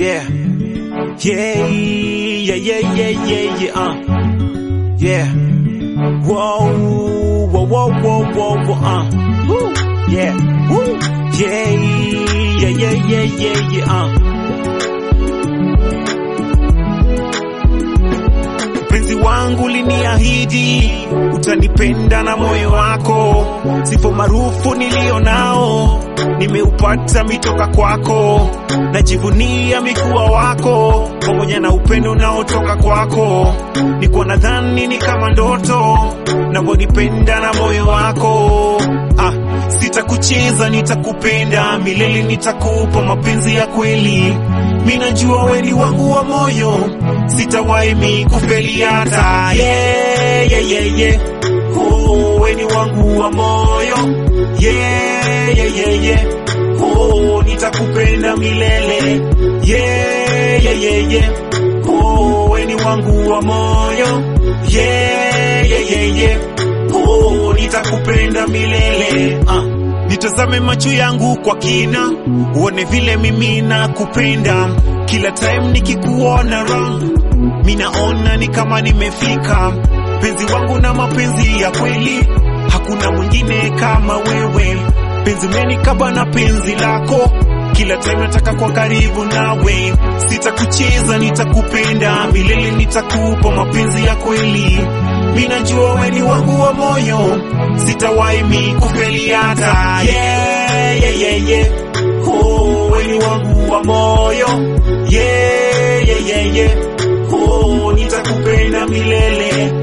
Yeah. Yeah, yeah, yeah, yeah, yeah, yeah, uh. Yeah. Whoa, whoa, whoa, whoa, whoa, whoa, uh. Woo. Yeah. Woo. Yeah, yeah, yeah, yeah, yeah, yeah, uh. Mpenzi wangu liniahidi utanipenda na moyo wako, sifa maarufu nilio nao nimeupata mitoka kwako, najivunia mikuwa wako pamoja na upendo unaotoka kwako. Niko nadhani ni kama ndoto navyonipenda na moyo wako ah, sitakucheza nitakupenda milele, nitakupa mapenzi ya kweli. Mimi najua wewe ni wangu wa moyo, sitawahi mi kufeli hata yeah, yeah, yeah, yeah. Oh, wewe ni wangu wa moyo yeah, yeah, yeah, yeah. Oh, nitakupenda milele yeah, yeah, yeah, yeah. Oh, wewe ni wangu wa moyo yeah, yeah, yeah, yeah. Oh, nitakupenda milele ah. Nitazame macho yangu kwa kina, uone vile mimi nakupenda. Kila time nikikuona round, minaona ni kama nimefika. Penzi wangu na mapenzi ya kweli, hakuna mwingine kama wewe. Penzi umenikaba na penzi lako, kila time nataka kwa karibu nawe. Sitakucheza, nitakupenda milele, nitakupa mapenzi ya kweli. Mimi najua wewe ni wangu wa moyo, sitawahi mi kufeli hata yeah, yeah, yeah, yeah. Oh, wewe ni wangu wa moyo yeah, yeah, yeah, yeah. Oh, nitakupenda milele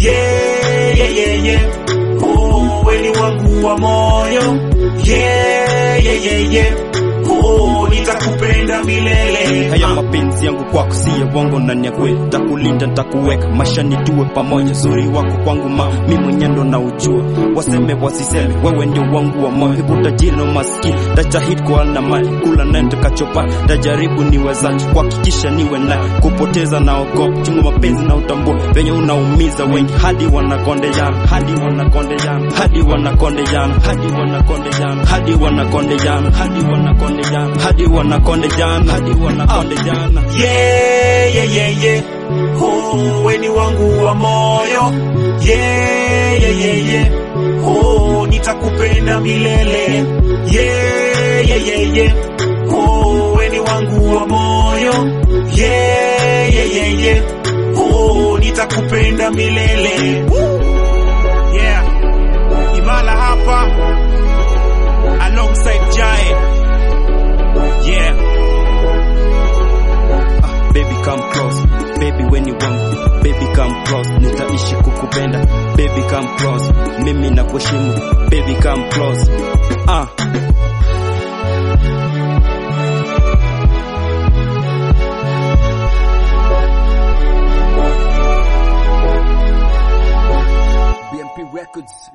yeah, yeah, yeah, yeah. Oh, wewe ni wangu wa moyo yeah, yeah, yeah, yeah. Oh, nitakupenda milele haya mapenzi yangu kwako si ya uongo na ni ya kweli, takulinda ntakuweka maisha nitue pamoja. Uzuri wako kwangu ma mi mwenye ndo na ujua, waseme wasiseme, wewe ndio wangu wa moyo. Hebu tajiri na maskini tajahidi kwa na mali, kula naye nitakachopa, tajaribu niwezacho kuhakikisha niwe naye, kupoteza na ogopa, chungu mapenzi na utambua venye unaumiza wengi, hadi wanakondeana, hadi wanakondeana, hadi wanakondeana, hadi wanakondeana, hadi wanakondeana, hadi wanakondeana, hadi wanakondeana, hadi wanakondeana. yeah, yeah, yeah, yeah. Oh, we ni wangu wa moyo yeah, yeah, yeah, yeah. Oh, nitakupenda milele yeah, yeah, yeah, yeah. Oh, we ni wangu wa moyo yeah, yeah, yeah, yeah. Oh, nitakupenda milele Woo! yeah. Imala hapa alongside Jae yeah. Ah, baby come close baby when you want baby come close nitaishi kukupenda baby come close mimi nakuheshimu baby come close ah BMP Records.